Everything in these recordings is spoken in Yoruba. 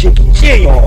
ṣe kì í ṣe èèyàn.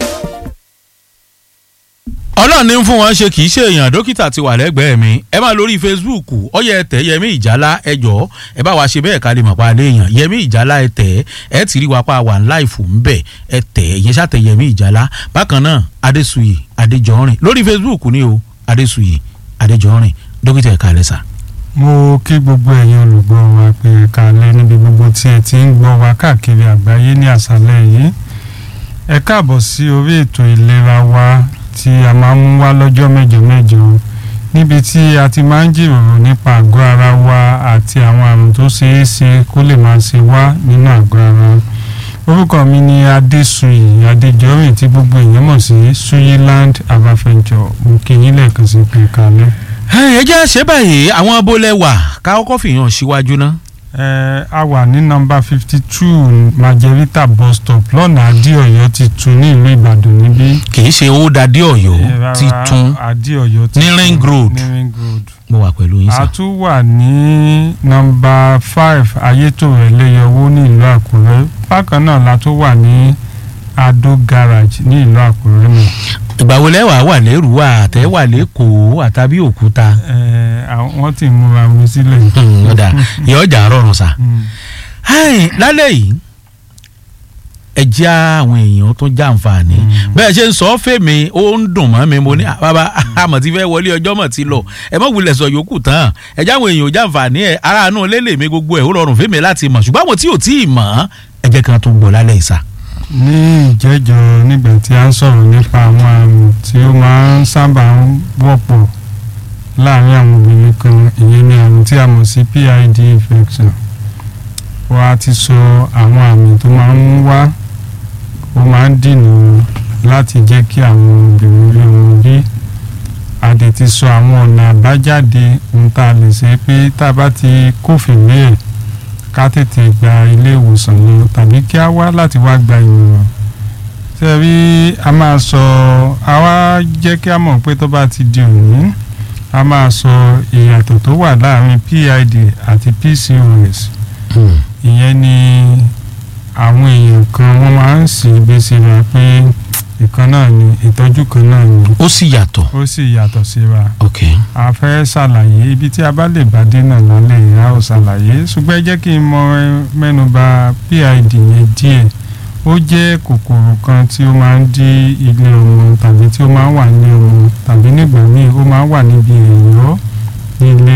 ọlọ́run ní fún wọn ṣe kì í ṣe èèyàn dókítà ti wà lẹ́gbẹ̀ẹ́ mi ẹ máa lórí facebook ọyẹ ẹtẹ yẹmí ìjálá ẹ jọ ẹ bá wa ṣe bẹ́ẹ̀ ká lè mọ̀ pa alẹ́ èèyàn yẹmí ìjálá ẹ tẹ̀ ẹ ti rí wa pa wà láìfù ń bẹ̀ ẹ tẹ̀ ẹ̀yẹ ṣàtẹ̀ yẹmí ìjálá bákan náà adésuyè adéjọrin lórí facebook ni o adésuyè adéjọrin dókítà ẹ̀ka lẹ́sà. mo kí gbogbo ẹ̀yin olùgbọ́ wa pé ẹ̀ka alẹ́ níbi gbogbo tí ẹ ti ń gbọ́ wa káàkiri àgbáyé ní àṣálẹ́ yìí ẹ káàbọ̀ sí orí ètò ìlera wa tí a máa ń mú wá lọ́jọ́ mẹ́jọ mẹ́jọ níbi tí a ti máa ń jíròrò nípa àgọ́ ara wa àti àwọn àrùn tó ṣeé ṣe kó lè máa ṣe wá nínú àgọ́ ara orúkọ mi ni adéṣuyì adéjọrìn tí gbogbo èèyàn mọ̀ sí suyiland abafẹ́jọ mo kí yín lẹ́ẹ̀kan sí pé kalẹ́. ẹ jẹ́ ṣe báyìí àwọn abólẹ̀ wà ká kọ́kọ́ fìyàn síwájú ná. ẹ a wà ní nọ́mbà fifty two majerita bus stop lọ́nà adéọ̀yọ́ ti tún ní ìlú ìbàdàn níbí. kì í ṣe owó dadé ọ̀yọ́ Eh, rárá, titun adéọ̀yọ́ ti ní tún ring road. ní ring road. mo wà pẹ̀lú yín a sà. tún wà ní nọ́mbà five ayétòrò ẹlẹ́yọwó ní ìlú àkúrẹ́ bákan náà la tún wà ní adó garage ní ìlú àkúrẹ́ náà. ìgbà wo lẹ́wà wà lẹ́rùwà àtẹ́wà lẹ́kọ̀ọ́ àtàbí òkúta. ẹ àwọn wọ́n ti múra mi sílẹ̀. Hmm, ọ̀dà ìyá ọjà rọrùn sà. Mm. Hai, lálẹ́ yìí ẹ jẹ́ àwọn èèyàn tó jàǹfààní bẹ́ẹ̀ ṣe ń sọ ọ́ fèmí ó ń dùn mọ́ mi mo ní "Ah, bàbá àmọ̀ tí fẹ́ wọlé ọjọ́ mọ̀ ti lọ ẹ mọ̀ wulẹ̀ sọ yòókù tán ẹ jẹ́ àwọn èèyàn jàǹfààní ẹ aráàánú lélẹ̀ mi gbogbo ẹ̀ ó rọrùn fèmí láti mọ̀ ṣùgbọ́n àwọn tí ò tí ì mọ̀ ẹ jẹ́ kan tó gbọ́ lálẹ́ ìsà. ní ìjẹ́jọ́ nígbà tí a ń sọ̀rọ̀ nípa àwọn àrùn tí ó máa ń sábà ń wọ́pọ̀ láàárín àwọn obìnrin kan ìyẹn ni àrùn tí a mọ̀ sí PID infection wa ti sọ àwọn àmì tó máa ń wá ó máa ń dìnnà láti jẹ́ kí àwọn obìnrin rí wọn bí a dẹ̀ ti sọ àwọn ọ̀nà àbájáde ohun tá a lè ṣe pé tá a bá ti kófìrí ẹ̀ ká tètè gba ilé ìwòsàn lọ tàbí kí a wá láti wá gba ìmọ̀ràn ṣe rí a máa sọ a wá jẹ́ kí a mọ̀ pé tó bá ti di òní a máa sọ ìyàtọ̀ tó wà láàrin PID àti PCOS ìyẹn ni àwọn èèyàn kan wọ́n máa ń sì gbé síra pé ìkan náà ni ìtọ́jú kan náà ni ó sì yàtọ̀. ó sì yàtọ̀ síra ok a fẹ́ ṣàlàyé ibi tí a bá lè bá dé náà lálẹ́ yìí a ó ṣàlàyé ṣùgbọ́n ẹ jẹ́ kí n mọ mẹ́nuba PID yẹn díẹ̀ ó jẹ́ kòkòrò kan tí ó máa ń dí ilé ọmọ tàbí tí ó máa ń wà ní ọmọ tàbí nígbà míì ó máa ń wà níbi ẹ̀yọ́ nílé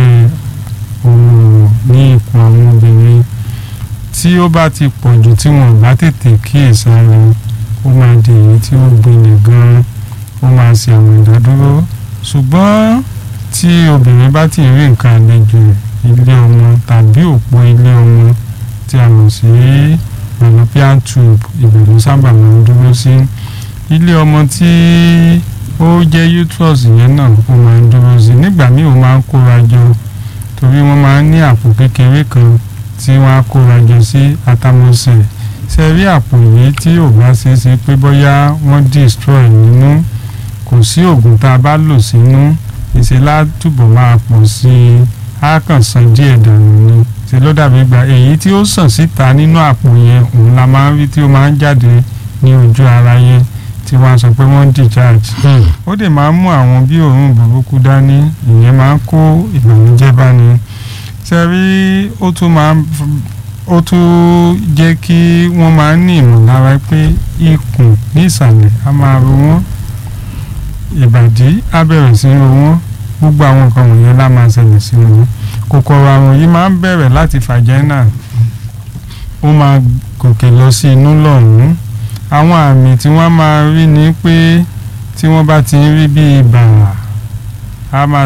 ọmọ ní ikùn àwọn obìnrin tí ó bá ti pọ̀ jù tí wọn ò bá tètè kíyèsára ó máa di èyí tí ó gbilẹ̀ gan-an ó máa ṣe àwọn ìdádúró ṣùgbọ́n tí obìnrin bá ti rí nǹkan àlejò ilé ọmọ tàbí òpó ilé ọmọ tí a mọ̀ sí fallopian tube ibẹ̀ ló sábà máa ń dúró sí ilé ọmọ tí ó jẹ́ uterus yẹn náà ó máa ń dúró sí nígbà míì ó máa ń kóra jọ torí wọ́n máa ń ní àpò kékeré kan tí wọ́n á kóra jọ sí atamọ́sẹ̀ ṣe rí àpò yìí tí ò bá ṣe é ṣe pé bóyá wọ́n destroy nínú kò sí oògùn tá a bá lò sínú ìṣe látúbọ̀ máa pọ̀ sí i á kàn san díẹ̀ dànù ni ṣe ló dàbí gba èyí tí ó sàn síta nínú àpò yẹn òun la máa ń rí tí ó máa ń jáde ní ojú ara yẹn tí wọ́n á sọ pé wọ́n ń discharge ó dẹ̀ máa ń mú àwọn bí òórùn burúkú dání ìyẹn máa ń kó ìbànújẹ́ báni ṣe rí ó tún máa ń ó tún jẹ́ kí wọ́n máa ń ní ìmọ̀lára pé ikùn ní ìsàlẹ̀ á máa ro wọ́n ìbàdí á bẹ̀rẹ̀ sí ro wọ́n gbogbo àwọn nǹkan wọ̀nyẹn lá máa ṣẹlẹ̀ sí wọn kòkòrò àrùn yìí máa ń bẹ̀rẹ̀ láti fàjẹ́nà ó máa gòkè lọ sí inú lọ́hùn-ún àwọn àmì tí wọ́n máa rí ni pé tí wọ́n bá ti ń rí bí ibà á máa